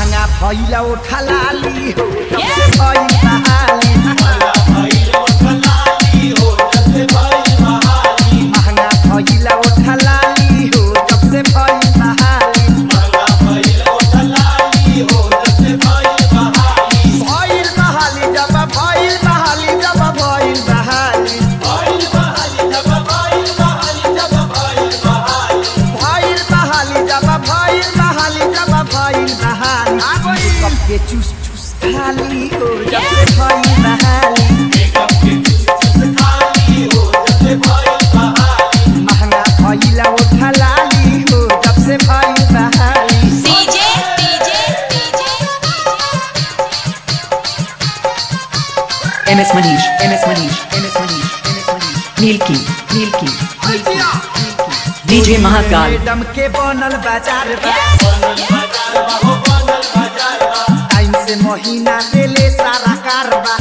महंगा भइला उठा लाली हो जब से भइल बहाली महंगा भइला उठा लाली हो जब से भइल बहाली भइल बहाली जब भइल बहाली जब भइल बहाली भइल बहाली जब भइल बहाली कब के चूस चूस खाली हो जब से भइल बहाली महंगा भइला उठा लाली हो जब से भइल बहाली DJ DJ MS Manish, MS Manish, MS Manish, MS Manish. Milky, Milky, Milky, Milky. DJ Mahakal, madam के बनल बाजार बा टाइम से महीना देले सारा कारबा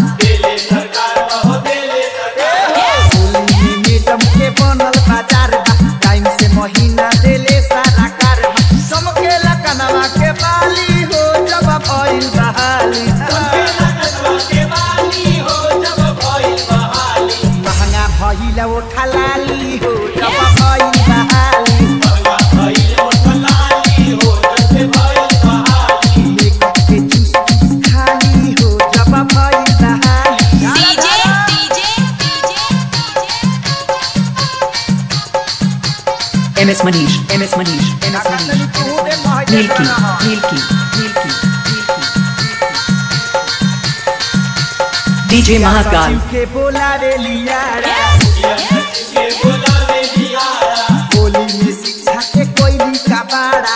होली में मैडम के बनल बाजार बा टाइम से महीना देले सारा कारबा चमकेला कनवा के बाली हो जब भइल बहाली महंगा भइला उठा लाली हो जब भइल बहाली मेकअप के चूस चूस खाली हो जब भइल बहाली DJ DJ MS Manish, MS Manish, MS Manish, MS Manish. Milky, Milky, Milky, Milky. DJ Mahakal, सचिव के बोलावे लियारा होली में शिक्षा के कोई भी कबाड़ा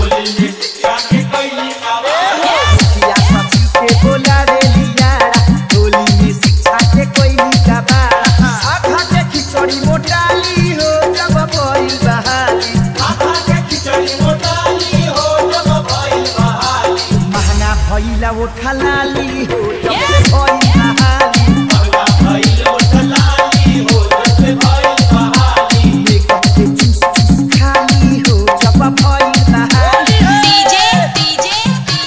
मुखिया सचिव के बोलावे लियारा होली में शिक्षा के कोई भी कबाड़ा आधा के खिचड़ी मोटाली हो जब भइल बहाली महंगा भइला उठा लाली हो जब से भइल बहाली मेकअप के चूस चूस खाली हो जब भइल बहाली DJ DJ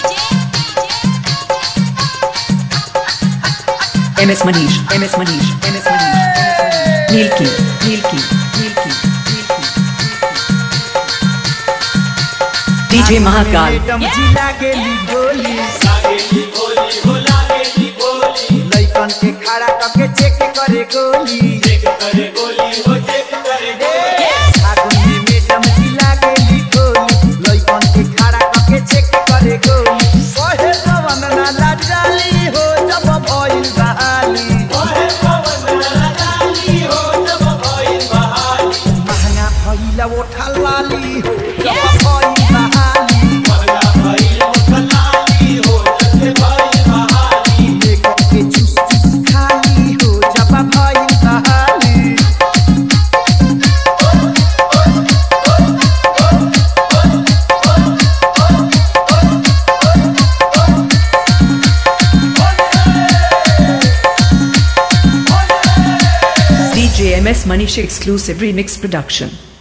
MS Manish, MS Manish, MS Manish, MS Manish. Milky, Milky, Milky, Milky. DJ Mahakal, madam जी लागेली गोली लइकन के खड़ा करके चेक करे गोली फागुन में मैडम जी लागेली गोली लइकन के खड़ा करके चेक करे गोली कहे पवन ना लाजाली हो जब भइल बहाली महंगा भइला उठा लाली हो जब भइल बहाली मेकअप के चूस चूस खाली हो जब भइल बहाली DJ MS Manish exclusive remix production.